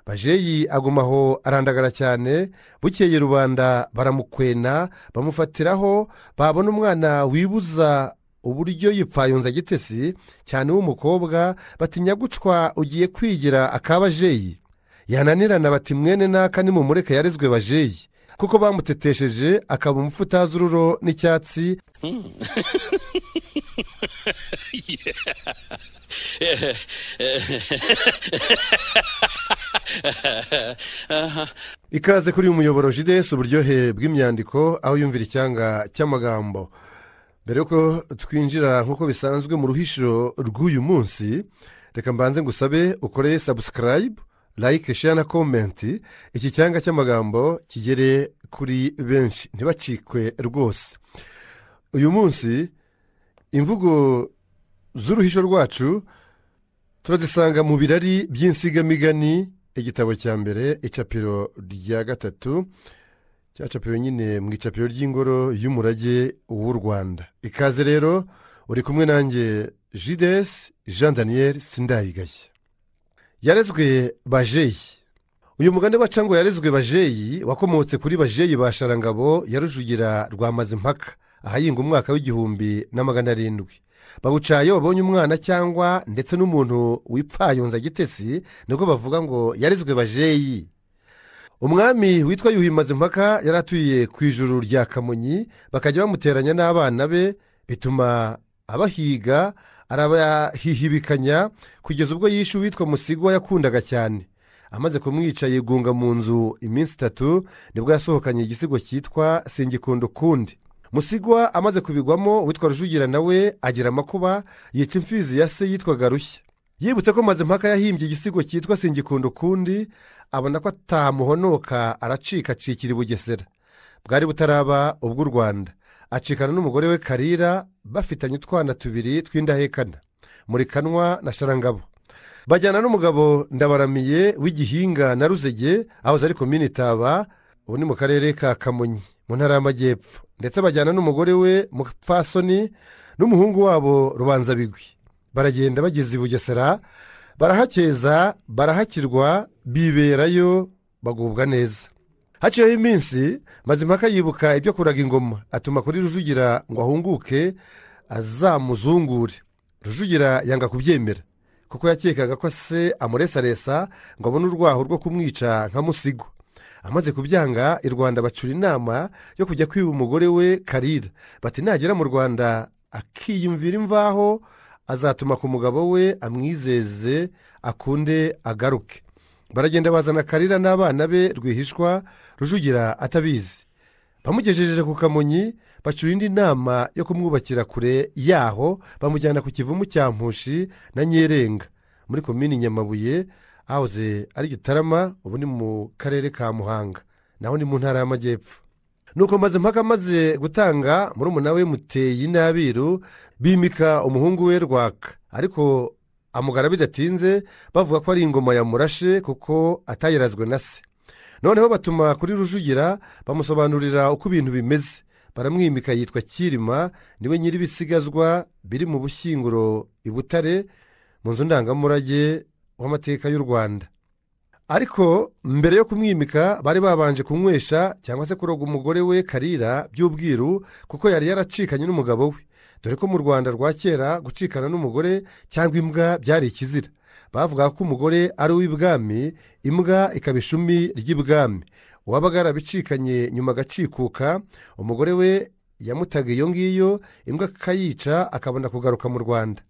bajeyi agumaho arandagara cyane bukeye rubanda baramukwena bamufatiraho babona umwana wibuza uburyo yipfayunza gitesi cyane w'umukobwa batinya gucwa ugiye kwigira akabajeyi yananirana bati mwene naka nimumureke yarezwe bajeyi kuko bamutetesheje akaba umupfutazi ururo n'icyatsi ikaze kuri uyu muyoboro jidesi uburyohe bw'imyandiko aho yumvira icyanga cy'amagambo mbere yuko twinjira nk'uko bisanzwe mu ruhishiro rw'uyu munsi reka mbanze ngusabe ukore sabusikarayibu layike sheya na komenti iki cyanga cy'amagambo kigere kuri benshi ntibacikwe rwose uyu munsi imvugo z'uruhisho rwacu turazisanga mu birari by'insigamigani igitabo cya mbere icapiro rya gatatu cyacapiwe nyine mu icapiro ry'ingoro y'umurage w'u rwanda ikaze rero uri kumwe nanjye jidesi jean daniel sindayigashya yarezwe bajeyi uyu mugani baca ngo yarezwe bajeyi wakomotse kuri bajeyi ba sharangabo ya rujugira rwa mazimpaka ahahinga umwaka w'igihumbi na magana arindwi bawuca iyo babonye umwana cyangwa ndetse n'umuntu wipfayunza gitesi nibwo bavuga ngo yarezwe bajeyi umwami witwa yuhi mazimpaka yari atuye ku ijuru rya kamonyi bakajya bamuteranya n'abana be bituma abahiga arabahihibikanya kugeza ubwo yishe uwitwa musigwa yakundaga cyane amaze kumwica yigunga mu nzu iminsi itatu nibwo yasohokanye igisigo cyitwa singikunda ukundi musigwa amaze kubigwamo uwitwa rujugira nawe agira amakuba yica imfizi ya se yitwaga rushya yibutse ko mazimpaka yahimbye igisigo cyitwa singikunda ukundi abona ko atamuhonoka aracika acikira i bugesera bwari butaraba ubw'u rwanda acikana n'umugore we karira bafitanye utwana tubiri tw'indahekana muri kanwa na sharangabo bajyana n'umugabo ndabaramiye w'igihinga na ruzege aho zari komini taba ubu ni mu karere ka kamonyi mu ntara y'amajyepfo ndetse bajyana n'umugore we mupfasoni n'umuhungu wabo rubanzabigwi baragenda bageze i bugesera barahakeza barahakirwa biberayo bagubwa neza haciyeho iminsi mazimpaka yibuka ibyo kuraga ingoma atuma kuri rujugira ngo ahunguke azamuzungure rujugira yanga kubyemera kuko yakekaga ko se amuresaresa ngo abone urwaho rwo kumwica nka musigwa amaze kubyanga i rwanda bacura inama yo kujya kwiba umugore we karira bati nagera mu rwanda akiyumvira imvaho azatuma ku mugabo we amwizeze akunde agaruke baragenda bazana karira n'abana be rwihishwa rujugira atabizi bamugejeje ku kamonyi bacura indi nama yo kumwubakira kure yaho bamujyana ku kivumu cya mpushi na nyerenga muri komini nyamabuye ahoze ari gitarama ubu ni mu karere ka muhanga naho ni mu ntara y'amajyepfo nuko mpaka amaze gutanga murumuna we muteyi n'abiru bimika umuhungu we rwaka ariko amugara bidatinze bavuga ko ari ingoma yamurashe kuko atayirazwe na se noneho batuma kuri rujugira bamusobanurira uko ibintu bimeze baramwimika yitwa kirima niwe nyir'ibisigazwa biri mu bushyinguro i butare mu nzu ndangamurage w'amateka y'u rwanda ariko mbere yo kumwimika bari babanje kunywesha cyangwa se kuroga umugore we karira by'ubwiru kuko yari yaracikanye n'umugabo we dore ko mu rwanda rwa kera gucikana n'umugore cyangwa imbwa byari ikizira bavuga ko umugore ari uw'ibwami imbwa ikaba ishumi ry'ibwami uwabaga yarabicikanye nyuma agacikuka umugore we yamutaga iyo ngiyo imbwa akayica akabona kugaruka mu rwanda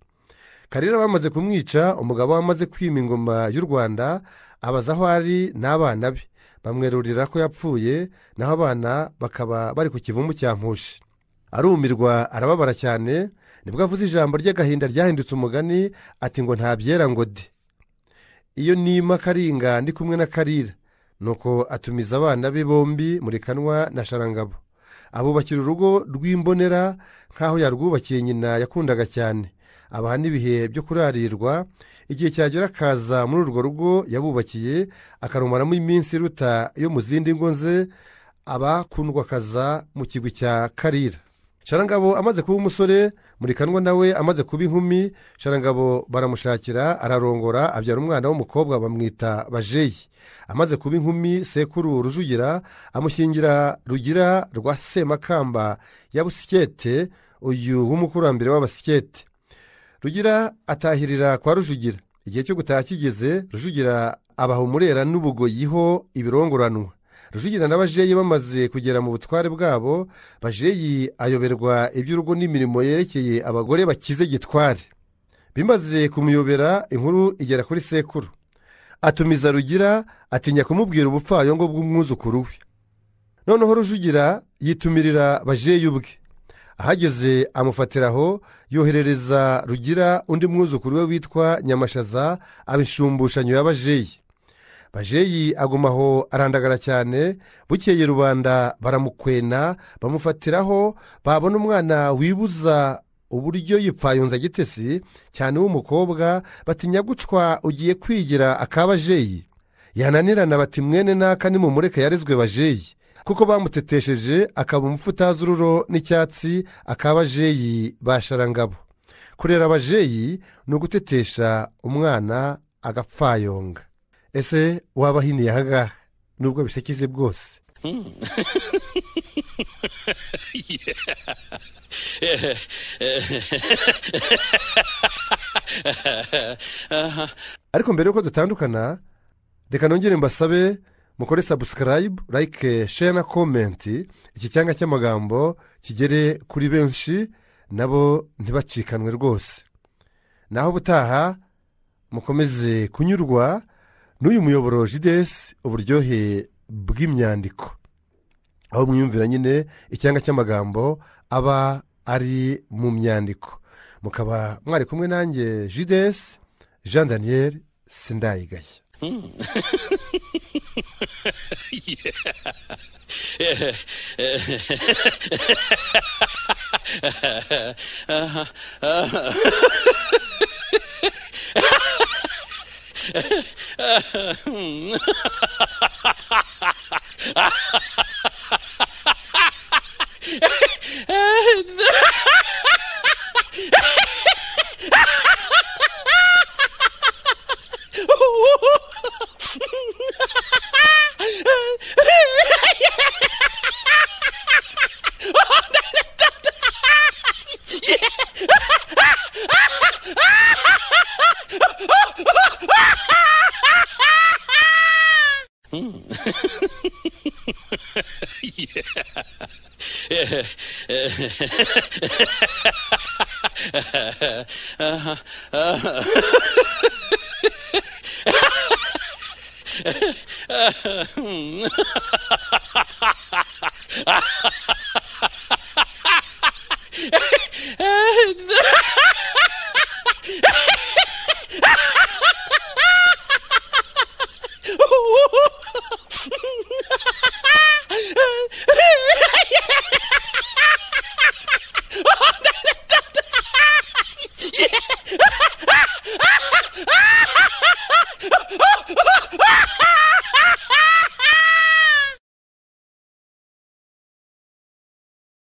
karira bamaze kumwica umugabo wamaze kwima ingoma y'u rwanda abaza aho ari n'abana be bamwerurira ko yapfuye naho abana bakaba bari ku kivumu cya mpushi arumirwa arababara cyane nibwo avuze ijambo ry'agahinda ryahindutse umugani ati ngo ntabyera ngo de iyo nima karinga ndi kumwe na karira nuko atumiza abana be bombi muri kanwa na sharangabo abubakira urugo rw'imbonera nk'aho yarwubakiye nyina yakundaga cyane abaha n'ibihe byo kurarirwa igihe cyagera akaza muri urwo rugo yabubakiye akarumaramo iminsi iruta yo mu zindi ngo ze abakundwakaza mu kigwi cya karira sharangabo amaze kuba umusore murikanwa nawe amaze kuba inkumi sharangabo baramushakira ararongora abyara umwana w'umukobwa bamwita bajeyi amaze kuba inkumi sekuru rujugira amushyingira rugira rwa semakamba ya busikete uyu w'umukurambere w'abasikete rugira atahirira kwa rujugira igihe cyo gutaha kigeze rujugira abaha umurera n'ubugoyiho ibirongoranwa rujugira na bajeyi bamaze kugera mu butware bwabo bajeyi ayoberwa iby'urugo n'imirimo yerekeye abagore bakize gitware bimaze kumuyobera inkuru igera kuri sekuru atumiza rugira atinya kumubwira ubupfayongo bw'umwuzukuru we noneho rujugira yitumirira bajeyi ubwe ahageze amufatiraho yoherereza rugira undi mwuzukuru we witwa nyamashaza abishumbushanyo ya bajeyi bajeyi aguma aho arandagara cyane bukeye rubanda baramukwena bamufatiraho babona umwana wibuza uburyo yipfayunza gitesi cyane w'umukobwa batinya gucwa ugiye kwigira akabajeyi yananirana bati mwene n'aka nimumureke yarezwe bajeyi kuko bamutetesheje akaba umupfutazururo n'icyatsi akabajeyi basharangabo kurera abajeyi ni ugutetesha umwana agapfayonga ese waba hiniye aha ngaha nubwo bisekeje bwose ariko mbere y'uko dutandukana reka nongere mbasabe mukore sabusikarayibu like share na komenti iki cyanga cy'amagambo kigere kuri benshi nabo ntibacikanwe rwose naho ubutaha mukomeze kunyurwa n'uyu muyoboro jidesi uburyohe bw'imyandiko aho mwiyumvira nyine icyanga cy'amagambo aba ari mu myandiko mukaba mwari kumwe nanjye jidesi jean daniel sindayigaya